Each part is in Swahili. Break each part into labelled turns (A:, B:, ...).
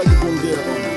A: hataki kuongea bwana.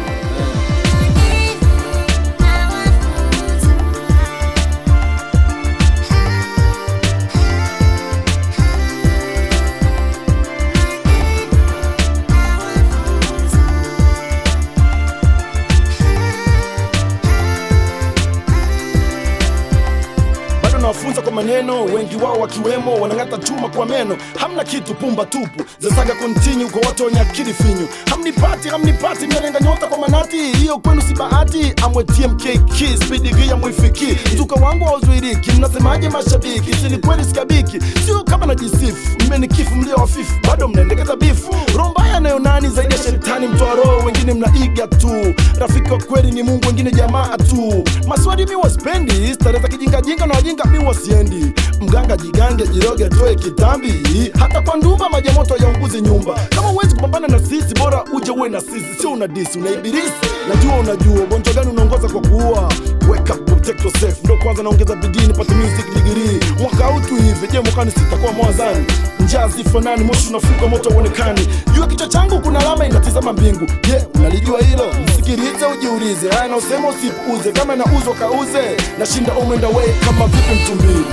A: bado nawafunza kwa maneno, wengi wao wakiwemo wanang'ata chuma kwa meno. Hamna kitu, pumba tupu, zasaga kontini kwa watu wenye akili finyu. Hamnipati, hamnipati, mnalenga nyota kwa manati, hiyo kwenu si bahati. Amwe TMKK, speed gia mwifiki, mzuka wangu hauzuiriki. Mnasemaje mashabiki? Si ni kweli sikabiki, sio kama najisifu. Mmenikifu mlio wafifu, bado mnaendekeza bifu. Roho mbaya nayo nani zaidi ya shetani mtoa roho, wengine mnaiga tu. Rafiki wa kweli ni Mungu, wengine jamaa tu. Maswali mi waspendi, starehe za kijingajinga na wajinga mi wasiendi. Mganga jigange, jiroge, atoe kitambi. Hata kwa ndumba maji ya moto yaunguzi nyumba. Kama huwezi kupambana na sisi, bora uje uwe na sisi, sio una disi, una ibilisi. Najua unajua ugonjwa gani unaongoza kwa kuua. Wake up, protect yourself. Ndo kwanza naongeza bidii nipate music degree. Mwaka huu tu hivi, je, mwakani sitakuwa mwazani? Njaa zifanani, moshi unafuka, moto uonekani. Jua kichwa changu kuna alama inatizama mbingu. Je, unalijua hilo? Msikilize, ujiulize. Haya na usema usipuuze, kama nauzwa kauze. Nashinda umenda way kama vipi mtumbili.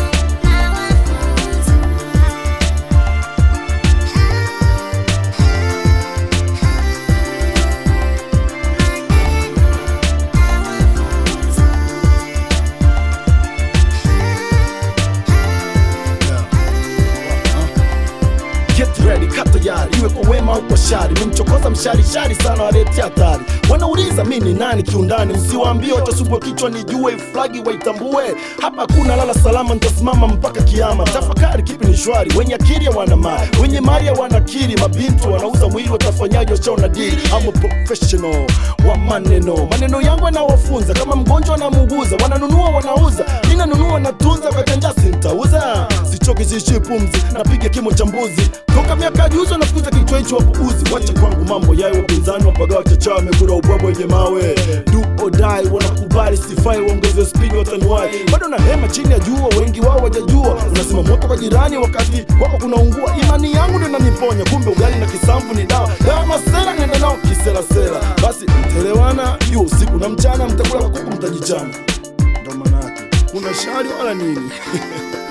A: Get ready, kaa tayari, iwe kwa wema au kwa shari. Nimchokoza mshari shari sana, waletea hatari. Wanauliza mi ni nani kiundani, msiwaambie watasumbua kichwa, nijue flagi waitambue. Hapa hakuna lala salama, nitasimama mpaka kiama. Tafakari kipi ni shwari, wenye akili wana mali, wenye mali wana akili. Mabinti wanauza mwili, watafanyaje? Washaona dili. I'm a professional wa maneno, maneno yangu yanawafunza kama mgonjwa anamuuguza. Wananunua wanauza, ninanunua natunza, kachanja sintauza. Sichoki, siishi pumzi, napiga kimo cha mbuzi toka miaka juzi wanafukuza kichwa hicho wapuuzi. Wacha kwangu mambo yayo, wapinzani wapagawa chachawa, wamekula ubwabwa wenye mawe. Do or die, wanakubali sifai, waongeze spidi watanuai. Bado na hema chini ya jua, wengi wao wajajua. Unasema moto kwa jirani wakati wako kunaungua. Imani yangu ndio inaniponya, kumbe ugali na kisamvu ni dawa. Dawa masela nenda nao kiselasela. Basi mtelewana hiyo usiku na mchana, mtakula kuku mtajichana. Ndo maana yake kuna shari wala nini?